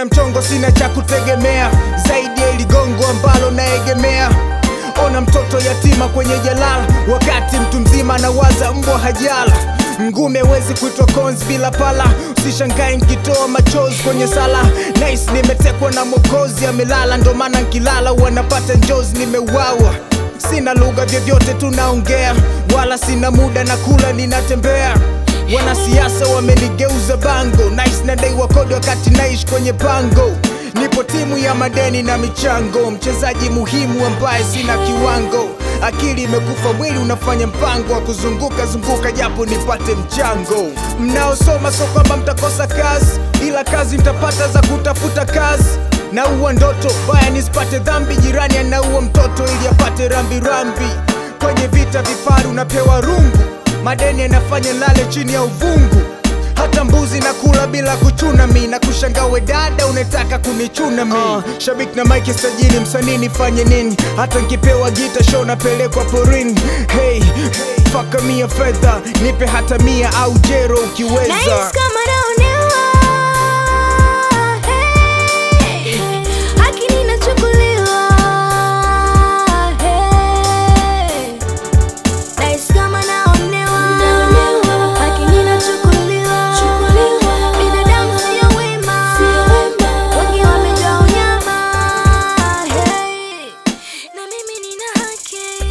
sina mchongo, sina cha kutegemea zaidi ya ili gongo ambalo naegemea. Ona mtoto yatima kwenye jalala, wakati mtu mzima anawaza mbwa hajala. Ngume wezi kuitwa cons bila pala, usishangae nkitoa machozi kwenye sala. Nice, nimetekwa na Mwokozi amelala, ndo maana nkilala wanapata njozi, nimeuawa Sina lugha vyovyote tunaongea, wala sina muda na kula ninatembea. Wanasiasa wamenigeuza bango, nice nadaiwa kodi wakati naishi kwenye pango. Nipo timu ya madeni na michango, mchezaji muhimu ambaye sina kiwango. Akili imekufa, mwili unafanya mpango wa kuzunguka zunguka, japo nipate mchango. Mnaosoma so kwamba mtakosa kazi, ila kazi mtapata za kutafuta kazi naua ndoto baya nisipate dhambi, jirani anaua mtoto ili apate rambirambi. Kwenye vita vifaru napewa rungu, madeni yanafanya lale chini ya uvungu. Hata mbuzi na kula bila kuchuna mi na kushangawe dada unataka kunichuna mi uh, shabiki na mike sajili msanii nifanye nini? Hata nkipewa gita show napelekwa porini. Hey, hey, faka mia fedha nipe hata mia au jero ukiweza. Nahisi kama naonewa, hey. Haki ninachukuliwa, hey. Nahisi kama naonewa, haki ninachukuliwa. Binadamu sio wema, wengi wamejaa unyama, hey. Na mimi nina haki,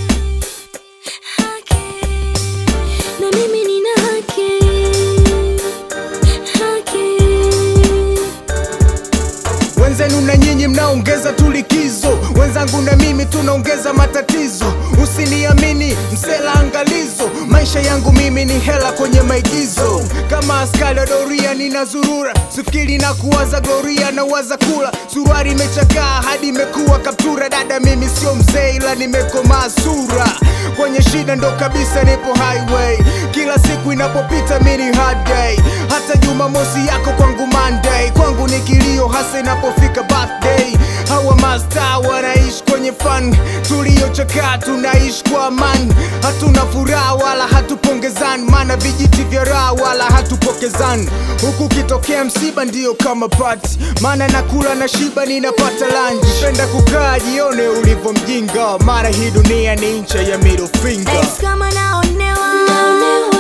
haki. Na mimi nina haki, haki. Wenzenu na nyinyi mnaongeza tulikizo, wenzangu na mimi tunaongeza matatizo. Usiniamini msela, angalizo, maisha yangu mimi ni hela kwenye maigizo. Kama askari wa doria ninazurura, sifikiri na kuwaza gloria na waza kula. Suruari imechakaa hadi imekuwa kaptura. Dada mimi sio mzee, ila nimekomaa sura. Kwenye shida ndo kabisa nipo highway, kila siku inapopita mini hard day. Hata Jumamosi yako kwangu Monday, kwangu ni kilio hasa inapofika birthday. Hawa masta wanaishi kwenye fun, tuliochakaa tunaishi kwa amani. Hatuna furaha wala hatupongezani, maana vijiti vya raha wala hatupokezani. Huku kitokea msiba ndiyo kama pati, maana nakula na shiba ninapata lunch. Penda kukaa jione ulivyo mjinga, maana hii dunia ni ncha ya middle finger. Nahisi kama naonewa,